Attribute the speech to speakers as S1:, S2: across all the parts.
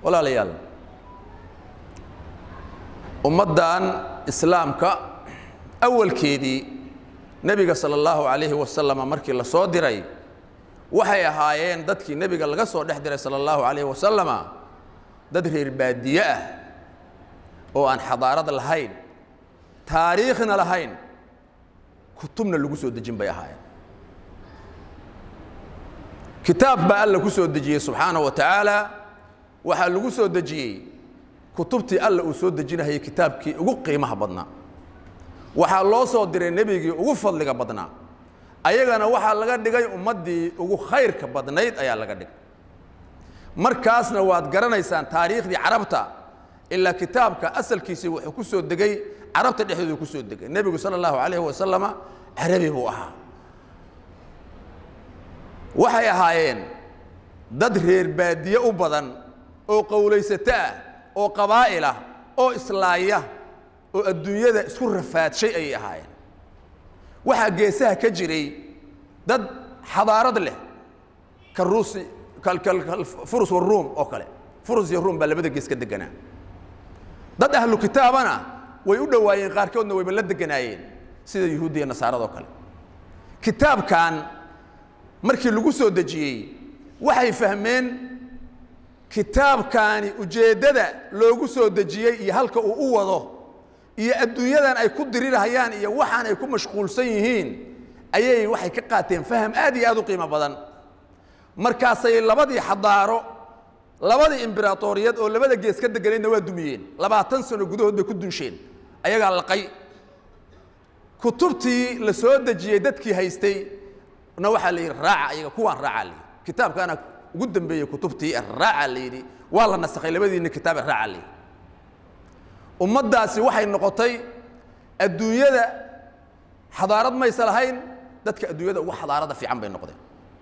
S1: walaalayaal ummaddan islaamka awalkeedii nebiga sala allahu calayhi wasalama markii la soo diray waxay ahaayeen dadkii nebiga laga soo dhex diray sala allahu calayhi wasalama dad reer baadiye ah oo aan xadaarad lahayn taariikhna lahayn kutubna lagu soo dejin bay ahaayeen kitaab baa alla ku soo dejiyey subxaana wa tacaala waxaa lagu soo dejiyey kutubtii alla uu soo dejinahayay kitaabkii ugu qiimaha badnaa waxaa loo soo diray nebigii ugu fadliga badnaa ayagana waxaa laga dhigay ummaddii ugu khayrka badnayd ayaa laga dhigay markaasna waad garanaysaan taariikhdii carabta ilaa kitaabka asalkiisii wuxuu ku soo degay carabta dhexdoodu ku soo degay nebigu sala allahu calayhi wasalama carabi buu ahaa waxay ahaayeen dad reer baadiye u badan oo qowlaysato ah oo qabaa'il ah oo islaaya oo adduunyada isku rafaadshay ayay ahaayeen waxaa geesaha ka jiray dad xadaarad leh ka ruusi furus waruum oo kale furus iyo ruum baa labada gees ka deganaa dad ahlu kitaabana way u dhowaayeen qaarkoodna wayba la deganaayeen sida yuhuudda iyo nasaaradoo kale kitaabkan markii lagu soo dejiyey waxay fahmeen kitaabkaani ujeeddada loogu soo dejiyey iyo halka uu u wado iyo adduunyadan ay ku dirirahayaan iyo waxaan ay ku mashquulsan yihiin ayay waxay ka qaateen faham aad iyo aad u qiimo badan markaasay labadii xadaaro labadii imberatoriyad oo labada gees ka deganaydna waa dumiyeen labaatan sano gudahood bay ku dunsheen ayagaa laqay kutubtii la soo dejiyey dadkii haystay na waxaa la yidhi raaca ayaga kuwaan raacaa la yidhi kitaabkaana ugu dambeeyey kutubtii raaca la yidhi waa la nasakhay labadiina kitaab raaca la yidhi ummaddaasi waxay noqotay adduunyada xadaarad maysa lahayn dadka adduunyada ugu xadaarada fiican bay noqdeen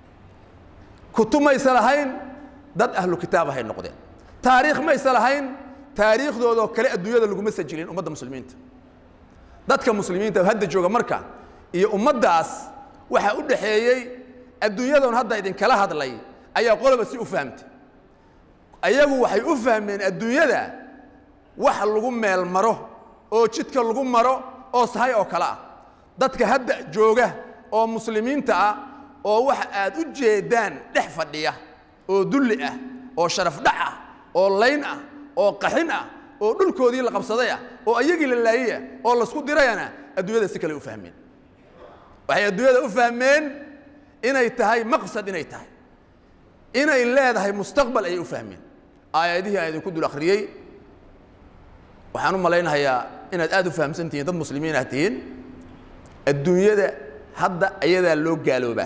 S1: kutub maysa lahayn dad ahlu kitaabahay noqdeen taariikh maysa lahayn taariikhdoodoo kale adduunyada laguma sajilin ummadda muslimiinta dadka muslimiinta hadda jooga marka iyo ummaddaas waxaa u dhaxeeyey adduunyadoon hadda idinkala hadlay ayaa qoloba si u fahamtay ayagu waxay u fahmeen adduunyada wax lagu meel maro oo jidka lagu maro oo sahay oo kale ah dadka hadda jooga oo muslimiinta ah oo wax aad u jeedaan dhex fadhiya oo dulli ah oo sharafdhac ah oo layn ah oo qaxin ah oo dhulkoodii la qabsaday ah oo ayagii la laayey ah oo laysku dirayana adduunyada si kale u fahmeen waxay adduunyada u fahmeen inay tahay maqsad inay tahay inay leedahay mustaqbal ayay u fahmeen aayadihii aan idinku dul akhriyey waxaan u malaynayaa inaad aad u fahamsan tihiin dad muslimiin ah tihiin adduunyada hadda ayadaa loo gaaloobaa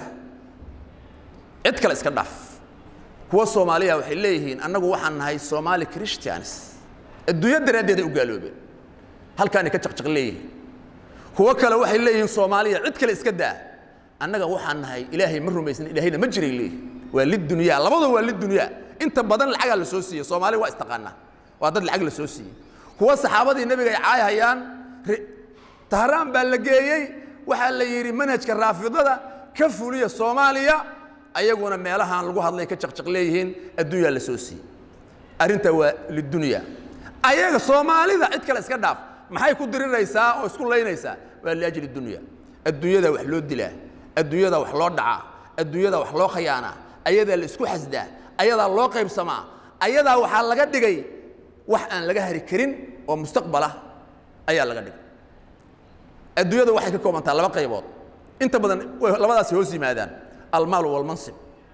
S1: cid kale iska dhaaf kuwa soomaaliya waxay leeyihiin annagu waxaan nahay somaali christians adduunya daraaddeeday u gaaloobeen halkaanay ka jaqjaq leeyihiin kuwo kale waxay leeyihiin soomaaliya cid kale iska daa annaga waxaan nahay ilaahay ma rumaysnin ilaahayna ma jiray leeyihin waa lidunyaa labadoo waa lidunyaa inta badan lacagaa la soo siiyey soomaaliya waa istaqaanaa waa dad lacag la soo siiyey kuwa saxaabadii nebiga ay caayhayaan tahraan baa la geeyey waxaa la yidhi manhajka raafidada ka fuliya soomaaliya ayaguna meelahaan lagu hadlay ka jaqjaq leeyihiin adduunyaa la soo siiyey arrintaa waa lidunya ayaga soomaalida cid kale iska dhaaf maxay ku diriraysaa oo isku laynaysaa waa liajli dunya adduunyada wax loo dilaa adduunyada wax loo dhacaa adduunyada wax loo khayaanaa ayadaa la isku xasdaa ayadaa loo qaybsamaa ayadaa waxaa laga dhigay wax aan laga hari karin oo mustaqbalah ayaa laga dhigay adduunyada waxay ka koobantaa laba qaybood inta badan labadaasi hoos yimaadaan almaalu walmansib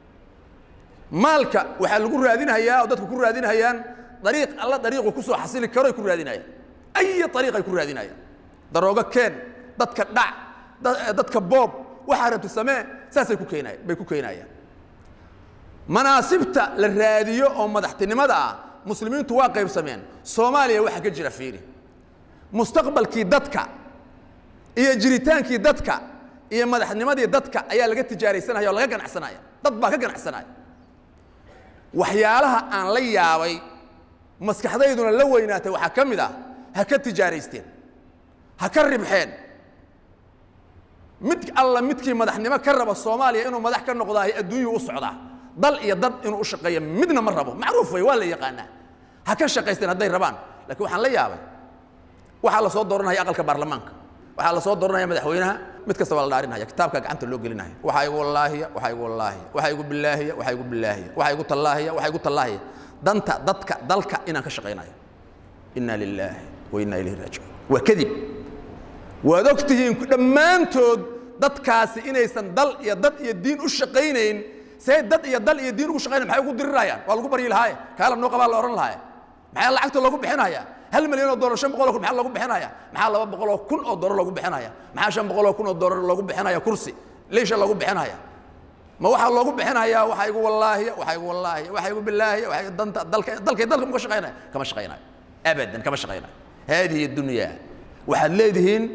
S1: maalka waxaa lagu raadinhayaa oo dadku ku raadinhayaan dariiq alla dariiqu ku soo xasili karoy ku raadinayaan ay ariiqay ku raadinayaan daroogo keen dadka dhac dadka boob waxaa rabti samee saasay ku keenay bay ku keenayaan manaasibta la raadiyo oo madaxtinimada ah muslimiintu waa qaybsameen soomaaliya waxaa ka jira fiiri mustaqbalkii dadka iyo jiritaankii dadka iyo madaxnimadii dadka ayaa laga tijaaraysanaya oo laga ganacsanaya dad baa ka ganacsanaya waxyaalaha aan la yaabay maskaxdayduna la weynaatay waxaa ka mid ah ha ka tijaaraysteen ha ka ribxeen mid alla midkii madaxnimo ka raba soomaaliya inuu madax ka noqdaahay adduunyuu u socdaa dal iyo dad inuu u shaqeeyo midna ma rabo macruuf wey waa la yaqaanaa ha ka shaqaysteen hadday rabaan laakiin waxaan la yaabay waxaa la soo dooranaya aqalka baarlamaanka waxaa la soo dooranaya madaxweynaha mid kasta waa la dhaarinaya kitaabka gacanta loo gelinaya waxaa igu wallaahiya waxaa igu wallaahiya waxaa igu bilaahiya waxaa igu bilaahiya waxaa igu tallaahiya waxaa igu tallaahiya danta dadka dalka inaan ka shaqaynayo inna lilaahi wa inna ilayhi raajicuun waa kadib waad og tihiin dhammaantood dadkaasi inaysan dal iyo dad iyo diin u shaqaynayn see dad iyo dal iyo diin ugu shaqaynayn maxay ugu dirirayaan waa lagu baryi lahaaye kaalam noo qabaa la odhan lahaaye maxaa lacagta loogu bixinayaa hal milyan oo dollar shan boqol oo kun maxaa loogu bixinaya maxaa laba boqol oo kun oo dollar loogu bixinaya maxaa shan boqol oo kun oo dollar loogu bixinaya kursi leisha loogu bixinaya ma waxaa loogu bixinayaa waxaa igu wallaahiya waxaa igu wallaahiya waxaa igu bilaahiya waxaa igu danta dalka dalkay dalka muka shaqaynaya kama shaqaynayo abadan kama shaqaynayo haadihi dunya waxaad leedihiin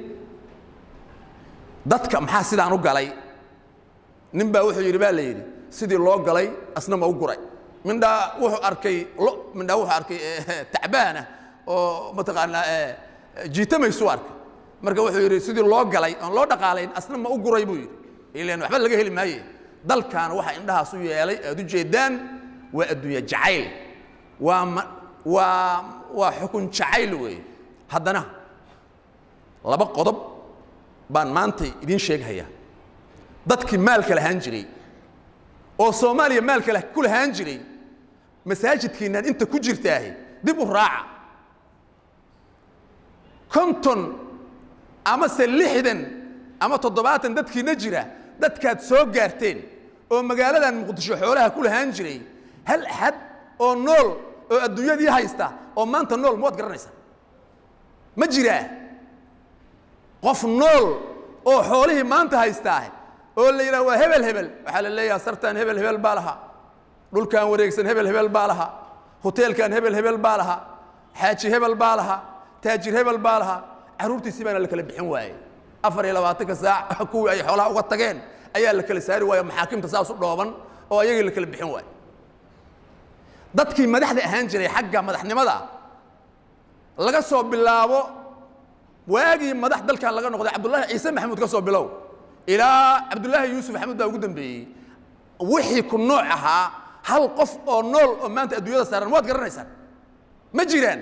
S1: dadka maxaa sidaan u galay nin baa wuxuu yidhi baa la yidhi sidii loo galay asna ma u guray mindhaa wuxuu arkay lo mindhaa wuxuu arkay tacbaana oo mataqaanaa jiitamaysu arkay marka wuxuu yidhi sidii loo galay oon loo dhaqaalayn asna ma u guray buu yidhi ilan waxba laga heli maaye dalkan waxa indhahaas u yeelay aad u jeedaan waa adduunya jacayl waa ma waa waa xukun jacayl weeye haddana laba qodob baan maanta idiin sheeghayaa dadkii maalka lahaan jiray oo soomaaliya maalka ku lahaan jiray masaajidkiinaan inta ku jirtaahi dib u raaca konton amase lixdan ama toddobaatan dadkiina jira dadkaad soo gaarteen oo magaaladan muqdisho xoolaha ku lahaan jiray hal axad oo nool oo adduunyadii haysta oo maanta nool ma waad garanaysaa ma jiraa qof nool oo xoolihii maanta haystaa oo la yidhaha waa hebel hebel waxaa la leeyaha sartaan hebel hebel baa lahaa dhulkan wareegsan hebel hebel baa lahaa hoteelkan hebel hebel baa lahaa xaaji hebel baa lahaa taajir hebel baa lahaa carruurtiisii baana la kala bixin waayey afar iyo labaatanka saac kuwii ay xoolaha uga tageen ayaa la kala saari waayo maxaakimta saas u dhooban oo ayagii la kala bixin waayo dadkii madaxda ahaan jiray xagga madaxnimada laga soo bilaabo waagii madax dalkan laga noqday cabdullaahi ciise maxamuud ka soo bilow ilaa cabdullaahi yuusuf maxamuud baa ugu dambeeyey wixii ku nooc ahaa hal qof oo nool oo maanta adduunyada saaran waad garanaysaan ma jiraan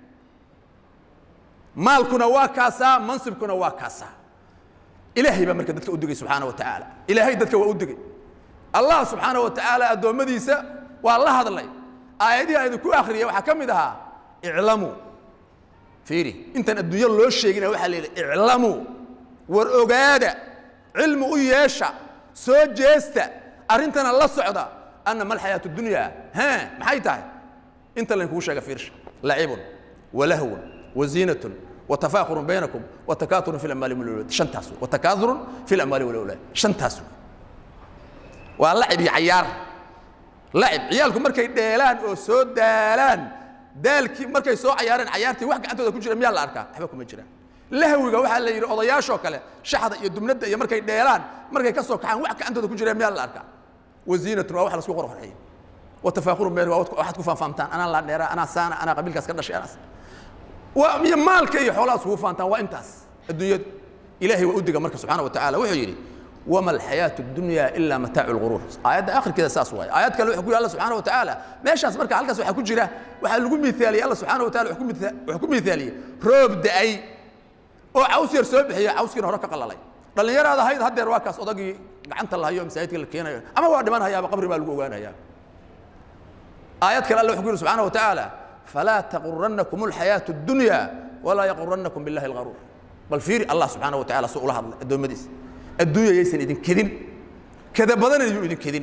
S1: maalkuna waa kaasaa mansibkuna waa kaasaa ilaahay baa marka dadka u digay subxaana wa tacaala ilaahay dadka waa u digay allah subxaana wa tacaala addoommadiisa waa la hadlay aayadihi aan idinku akhriyay waxaa ka mid ahaa iclamuu fiiri intaan adduunyo loo sheegina waxaa la yidhi iclamuu war ogaada cilmi u yeesha soo jeesta arrintana la socda anna ma alxayaatu dunya ha maxay tahay inta laynkugu sheega fiirsha lacibun walahwun waziinatun وتفاخر بينكم وتكاثر في الاموال والأولاد شنتاس وتكاثر في الاموال والاولاد شنتاس واللعب عيار لعب عيالكم markay dheelaan oo soo daalaan daalkii markay soo cayaareen cayaartii wax gacantooda ku jira miyaa la arkaa waxba kuma jiraan lahwiga waxaa la yidhi odayaashoo kale shaxda iyo dumnada iyo markay dheelaan markay ka soo kaxaan wax gacantooda ku jira miyaa la arkaa waziinatun waa wax lasku qorqorxeeyey watafaakhurun bayna waa waxaad ku faanfaamtaan anaa la dheeraa anaa saana anaa qabiilkaas ka dhashay anaas waa iyo maalka iyo xoolahaas kugu faantaan waa intaas adduunyadu ilaahay waa u diga marka subxaana wa tacaala wuxuu yidhi wama alxayaatu dunya ilaa mataacu lguruur aayadda akhirkeeda saas waaye aayad kale wuxuu ku yidhi alla subxaana wa tacaala meeshaas marka halkaas waxaa ku jira waxaa lagu miithaaliyey alla subxaana wa taala wuxuu ku miithaaliyey roob da'ay oo caws yar soo bixiya cawskiina hore ka qalalay dhallinyaraada ahayd haddeer waa kaas odagii gacanta lahayo masaajidka la keenayo ama waa dhiman hayaaba qabri baa lagu ogaanayaa aayad kale alla wuxuu ku yidhi subxaana wa tacaala فلا تغرنكم الحياة الدنيا ولا يغرنكم بالله الغرور بل فيري الله سبحانه وتعالى سؤال هذا الدنيا مديس الدنيا يسن إذن كذن كذا بدن يجو إذن كذن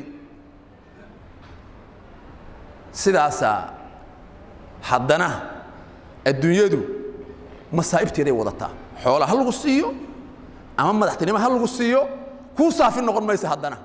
S1: سداسا حدنا الدنيا دو مصائب تيدي وضطا حول هل غصيو أما مدحتني ما هل غصيو كو صافي النقر ميس حدنا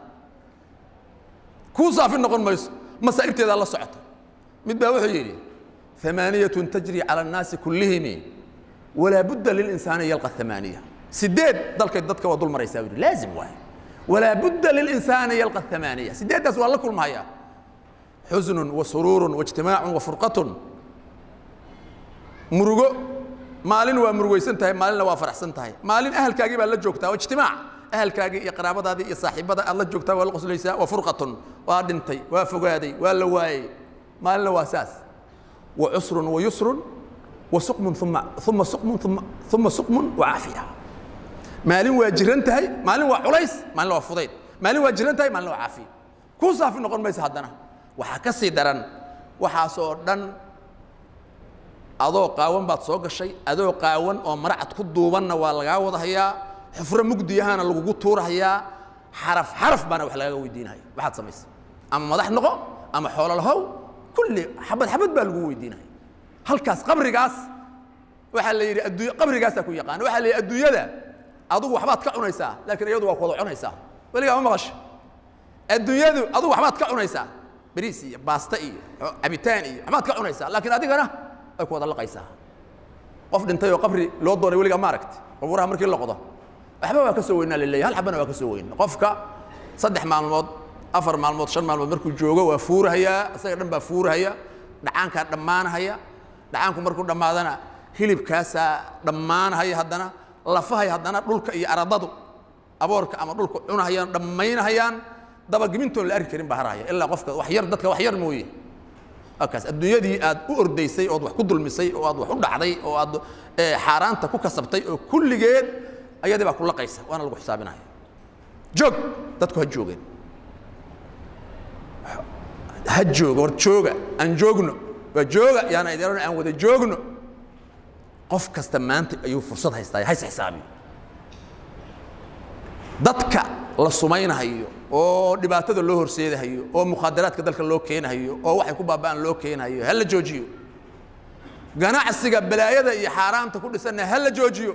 S1: كو صافي النقر ميس مصائب تيدي الله سعته مد وحي يجي ثمانية تجري على الناس كلهم ولا بد للإنسان يلقى الثمانية سديد ضلك ضدك وضل مرة يساوي لازم واحد ولا بد للإنسان يلقى الثمانية سديد ده سؤال كل ما هي حزن وسرور واجتماع وفرقة مرقو مالين ومرقو سنتهي مالين وافرح سنتهي مالين أهل كاجي بقى لجوكتا واجتماع أهل كاجي يقرابة هذه صاحبة الله جوكتا والقص ليس وفرقة وادنتي وفقادي واللواي مالين واساس wa cusrun wa yusrun wa suqmun uma uma suqmun uma uma suqmun wa caafiya maalin waa jiran tahay maalin waa culays maalin waa fudayd maalin waa jiran tahay maalin waa caafiya kuu saafi noqon maysa haddana waxaa ka sii daran waxaasoo dhan adoo qaawan baad soo gashay adoo qaawan oo maracad ku duubanna waa lagaa wadahayaa xufro mugdiyahana lagugu tuurahayaa xaraf xaraf baana wax lagaga weydiinaya waxaad samaysa ama madax noqo ama xoolo lahow kulli xabad xabad baa lagu weydiinaya halkaas qabrigaas waxaa la yidhi adduunya qabrigaasaa ku yaqaan waxaa la yidhi adduunyada adugu waxbaad ka cunaysaa laakiin iyadu waa ku wada cunaysaa weligaa ma maqasho adduunyadu adugu waxbaad ka cunaysaa bariis iyo baasta iyo cabitaan iyo waxbaad ka cunaysaa laakiin adigana ay ku wada laqaysaa qof dhintay oo qabri loo doonay weligaa ma aragti qabuuraha markii la qodo waxba waa ka soo weynaa laleeyahay hal xabana waa ka soo weyna qofka saddex maalmood afar maalmood shan maalmood markuu joogo waa fuurahayaa isaga dhan baa fuurahaya dhacaankaa dhammaanahaya dhacaanku markuu dhammaadana hilibkaasaa dhammaanahaya haddana lafahay haddana dhulka iyo aradadu aboorka ama dhulka cunahayaan dhammaynahayaan dabagemintoon la arki karin baa harahaya ilaa qofka wax yar dadka wax yar mooye akaas adduunyadii aad u ordaysay ood wax ku dulmisay oo aad wax u dhacday oo aad xaaraanta ku kasabtay oo kulligeed ayadii baa ku laqaysa waana lagu xisaabinaya joog dadku ha joogeen ha jooga war jooga aan joogno waa jooga yaana idin aan wada joogno qof kasta maanta ayuu fursad haystaa hays xisaabiyo dadka la sumaynahayo oo dhibaatada loo horseedahayo oo mukhaadaraadka dalka loo keenahayo oo waxay ku baaba'an loo keenahayo ha la joojiyo ganacsiga balaayada iyo xaaraamta ku dhisanna ha la joojiyo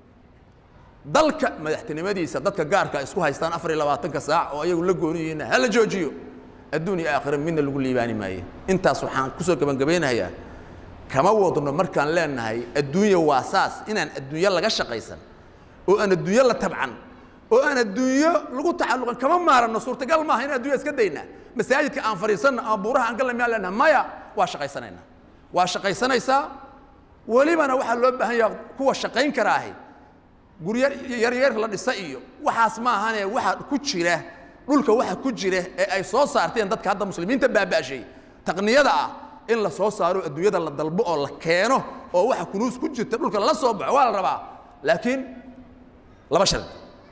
S1: dalka madaxtinimadiisa dadka gaarka isku haystaan afar iyo labaatanka saac oo ayagu la gooni yihiinna ha la joojiyo adduun iyo aakhira midna lagu liibaani maaye intaas waxaan kusoo gebangabeynayaa kama wadno markaan leenahay adduunya waa saas inaan adduunyo laga shaqaysan oo aan adduunyo la tabcan oo aan adduunyo lagu tacalluqin kama maaranno suurtagal maaha in addunya iska daynaa masaajidka aan fadhiisanno ama buuraha aan galna miyaan leenahay maya waa shaqaysanaynaa waa shaqaysanaysaa welibana waxaa loo baahan yaha kuwa shaqayn karaahi guryo yaryar la dhisa iyo waxaas ma ahane waxa ku jira dhulka waxa ku jira ee ay soo saarteen dadka hadda muslimiinta baaba'shay taqniyada ah in la soo saaro adduunyada la dalbo oo la keeno oo waxa kunuus ku jirta dhulka la soo baxo waa la rabaa laakiin laba shard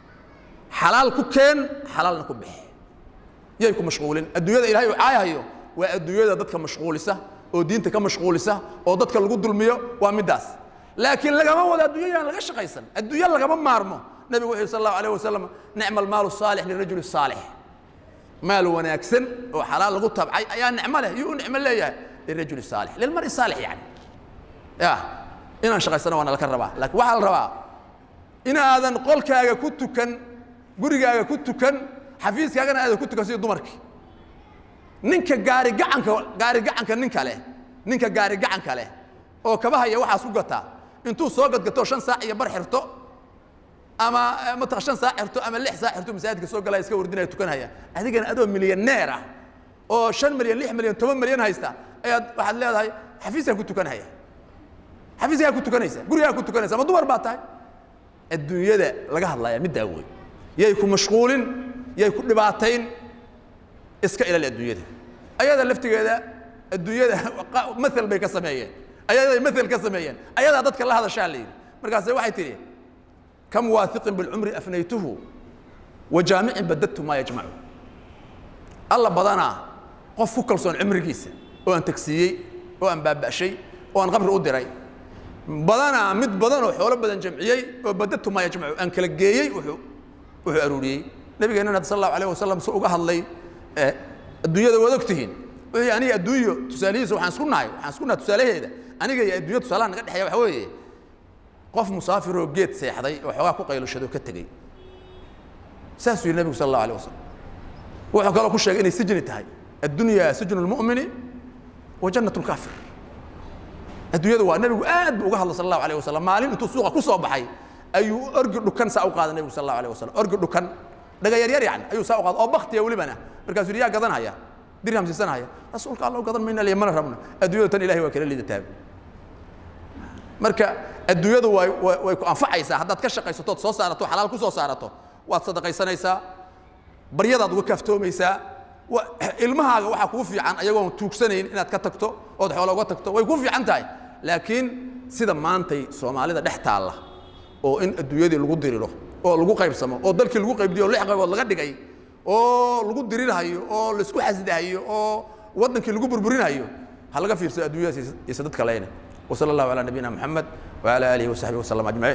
S1: xalaal ku keen xalaalna ku bixi yay ku mashquulin adduunyada ilaahay uu caayahayo waa adduunyada dadka mashquulisa oo diinta ka mashquulisa oo dadka lagu dulmiyo waa middaas laakiin lagama wado adduunya yaan laga shaqaysan adduunyo lagama maarmo nabigu wuxuu sal allahu alayh wasalam nicma almaalu saalix lirajuli saalix maal wanaagsan oo xalaal lagu tabcay ayaa nicmo leh yuu u nicmo leeyahay lirajuli saalix lilmari saalix yani ya inaan shaqaysano waana laka rabaa laakiin waxaa la rabaa inaadan qolkaaga ku tukan gurigaaga ku tukan xafiiskaagana aadan ku tukan sidii dumarkii ninka gaari gacanka gaari gacanka ninka leh ninka gaari gacanka leh oo kabahaya waxaas ku gataa intuu soo gadgato shan saac iyo bar xirto ama mataq shan saac xirto ama lix saac xirto masaajidka soo galaya iska wardinaya tukanaya adigana adoo milyaneer ah oo shan milyan lix milyan toban milyan haysta ayaad waxaad leedahay xafiiskaa ku tukanaya xafiiskaa ku tukanaysa gurigaa ku tukanaysa ama dumar baa tahay adduunyada laga hadlaya middaa wey yay ku mashquulin yay ku dhibaatayn iska ilaali adduunyada ayada laftigeeda adduunyada maal bay ka sameeyeen ayaday maal ka sameeyeen ayadaa dadka la hadashaa la yidhi markaase waxay tidhi kam waahiqin bilcumri afnaytuhu wa jaamicin badadtu maa yajmacu alla badanaa qof ku kalsoon cumrigiisa oo aan tagsiiyey oo aan baaba'shay oo aan qabri u diray badanaa mid badan oo xoolo badan jamciyey oo badadtu maa yajmacu aan kala geeyey wuxuu wuxuu aruuriyey nabigeennana sal allahu alayh wasalam si uga hadlay adduunyada waad ogtihiin wuxuu yidhi aniga adduunyo tusaalihiisa waxaan isku nahay waxaan isku nahay tusaalaheeda aniga iyo adduunya tusaalaha naga dhexeeya waxa weeye qof musaafiroo geed seexday oo xoogaa ku qaylushado ka tegey saasuu yidhi nabigu sal allahu alayh wasalam wuxuu kaloo ku sheegay inay sijni tahay addunyaa sijnu lmu'mini wa jannat lkaafir adduunyada waa nabigu aad buu uga hadlay sal allahu alayh wasalam maalin intuu suuqa ku soo baxay ayuu orgi dhukan saa u qaaday nabigu sal allahu alayh wasalam orgi dhukan dhaga yaryar yani ayuu saa u qaaday oo baktiya welibana markaasuu yidhi yaa gadanhaya dirham siisanhaya rasuulka alla u gadan mayna liya mana rabno adduunyada tan ilahay waa kala liidataa marka adduunyadu way way ku anfacaysaa haddaad ka shaqaysatood soo saarato xalaal ku soo saarato waad sadaqaysanaysaa baryadaad uga kaaftoomaysaa wa- ilmahaaga waxaa kuu fiican ayagoon tuugsanayn inaad ka tagto ood xoola uga tagto way ku fiican tahay laakiin sida maantay soomaalida dhex taalla oo in adduunyadii lagu diriro oo lagu qaybsamo oo dalkii lagu qaybdiyo oo lix qaybood laga dhigay oo lagu dirirhayo oo laisku xasdahayo oo waddankii lagu burburinayo ha laga fiirsado adduunyadaas iyo sadad kaleyne وصلى الله على نبينا محمد وعلى آله وصحبه وسلم أجمعين